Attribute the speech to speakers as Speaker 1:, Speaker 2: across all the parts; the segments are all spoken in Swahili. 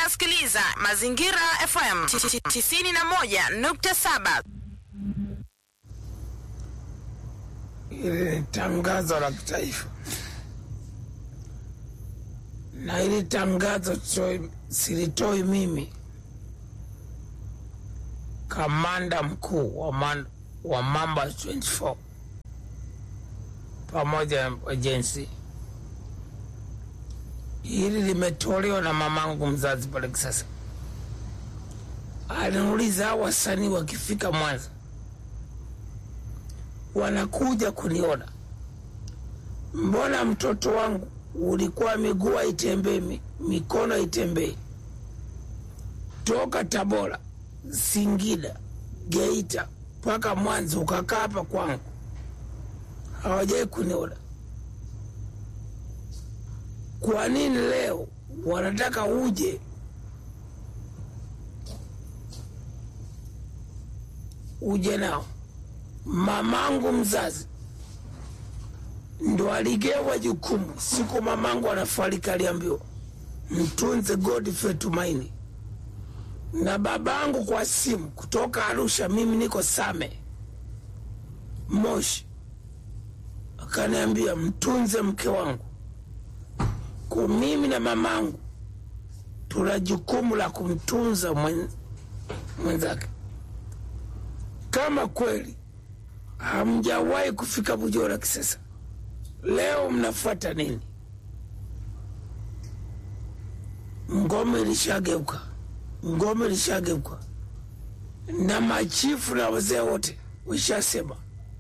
Speaker 1: unasikiliza Mazingira FM 91.7.
Speaker 2: Hili ni tangazo la kitaifa, na hili tangazo toi- silitoi mimi, kamanda mkuu wa, man, wa Mamba 24 pamoja na ajensi. Hili limetolewa na mamangu mzazi pale Kisasa. Aliniuliza hao wasanii wakifika Mwanza wanakuja kuniona, mbona mtoto wangu ulikuwa miguu haitembei, mi- mikono haitembei, toka Tabora, Singida, Geita mpaka Mwanza ukakaa hapa kwangu, hawajai kuniona. Kwa nini leo wanataka uje uje nao? mamangu mzazi ndo aligewa jukumu siku mamangu anafariki, aliambiwa mtunze Godfrey Tumaini, na babangu kwa simu kutoka Arusha, mimi niko Same Moshi, akaniambia mtunze mke wangu. Kwa mimi na mamangu tuna jukumu la kumtunza mwen- mwenzake. Kama kweli hamjawahi kufika Bujora Kisesa, leo mnafuata nini? Ngome ilishageuka, ngome ilishageuka, na machifu na wazee wote wishasema,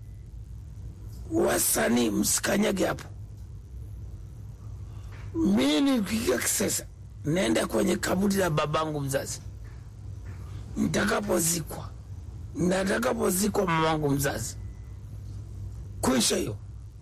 Speaker 2: wasanii msikanyage hapo. Mi nikifika Kisesa naenda kwenye kaburi la babangu mzazi, nitakapozikwa na atakapozikwa mamangu mzazi kwisha hiyo.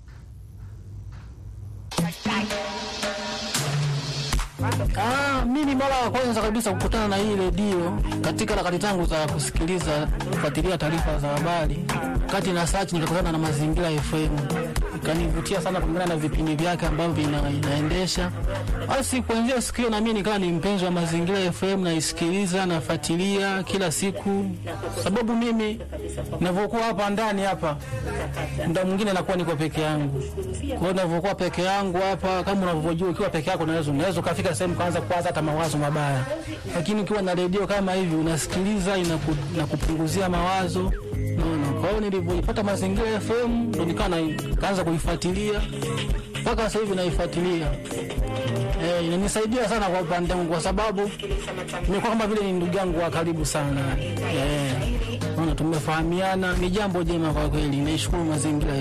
Speaker 3: Ah, mimi mara ya kwanza kabisa kukutana na hii redio katika harakati zangu za kusikiliza kufuatilia taarifa za habari, kati na search nikakutana na Mazingira FM, ikanivutia sana kulingana na vipindi vyake ambavyo ina, inaendesha. Basi kuanzia siku hiyo na mimi nikawa ni mpenzi wa Mazingira FM, naisikiliza nafuatilia kila siku, sababu mimi ninavyokuwa hapa ndani hapa muda mwingine nakuwa niko peke yangu. Kwa hiyo ninavyokuwa peke yangu hapa, kama unavyojua, ukiwa peke yako unaweza unaweza ukafika sehemu kaanza kuwaza hata mawazo mabaya, lakini ukiwa na redio kama hivi unasikiliza, inaku, inakupunguzia mawazo naona. Kwa hiyo nilivyoipata Mazingira FM ndo nikawa na- kaanza kuifuatilia mpaka sasa hivi naifuatilia. Eh, inanisaidia sana kwa upande wangu kwa sababu nimekuwa kama vile ni ndugu yangu wa karibu sana. Eh, naona tumefahamiana, ni jambo jema kwa kweli. Naishukuru mazingira